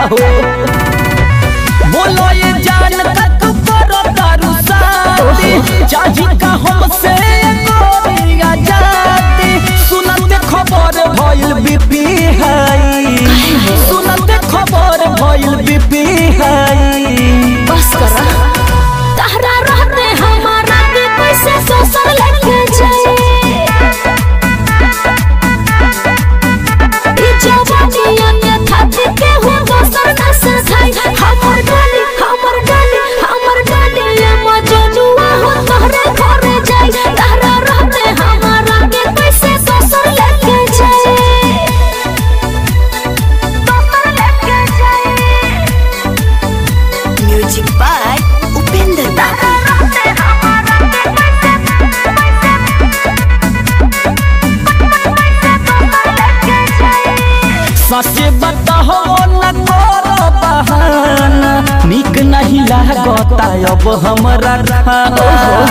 हो बोलो ये जान तक करो तारू साथी चाही का हमसे गोरिया जाती सुनते खबर भइल बीपी हाई सुनते खबर भइल बीपी हाई बस करा तहरा रहते हमारा के पैसे सोसर लेके जाए ई जवानी अन्यथा के हो दोसर न सधाई हमर डाली हमर डाली हमर डाली ये मजनुआ हो तोहरे घरे जाई तहरा रहते हमारा के पैसे सोसर लेके जाए सोसर लेके जाए म्यूजिक बाय उपेंद्र दादा ससे बताहो न करो बहाना निक नहीं लागता अब हमरा खाना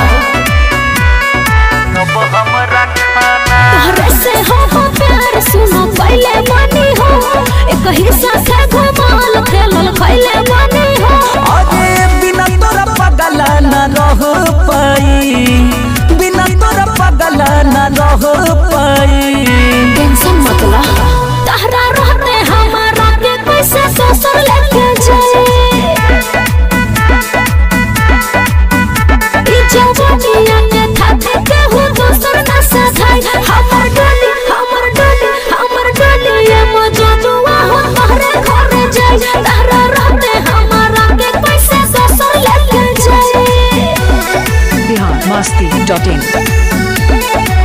अब हमरा खाना तोहरे से हो हो प्यार सुनो पहले मानी हो एक हिस्सा से घुमाल खेलल खैले मानी हो अरे बिना तोरा पगला न रह पाई बिना तोरा पगला न रह पाई टेंशन मत ला तहरा रहते हमारा के पैसे ससुर लेके जाए ई जवानी अन्यथा के हो दोसर न सधाई हमर डाली हमर डाली हमर डाली ये मजनुआ हो तोहरे घरे जाई तहरा रहते हमारा के पैसे ससुर लेके जाए बिहार मस्ती डॉट इन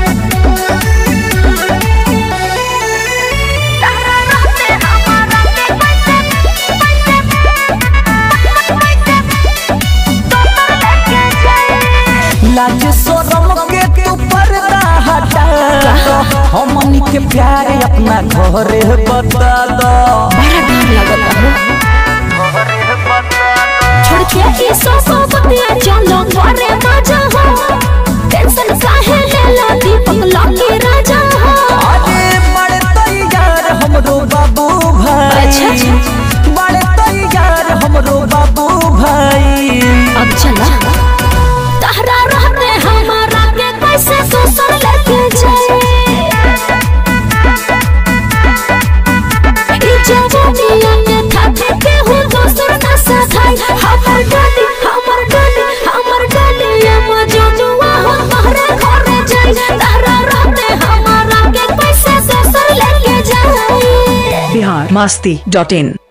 लाज शरम के तू पर्दा हटा दो हमनी के प्यार अपना घरे बता दो बड़ा डर लगता है छोड़ के ई सोसो बतिया चलो घरे मजा हो टेंशन काहे लेला दीपक लकी राजा हो अरे बड़े तैयार हमरो बाबू भाई अच्छा, अच्छा। बड़े तैयार हमरो बाबू भाई अब चला तहरा रहते हमारा के कैसे सोसर लेके जाए ई जवानी अन्यथा के हो दोसर न सधाई हमर डाली हमर डाली हमर डाली ये मजनुआ हो तोहरे घरे जाई तहरा रहते हमारा के कैसे सोसर लेके जाए बिहार मस्ती डॉट इन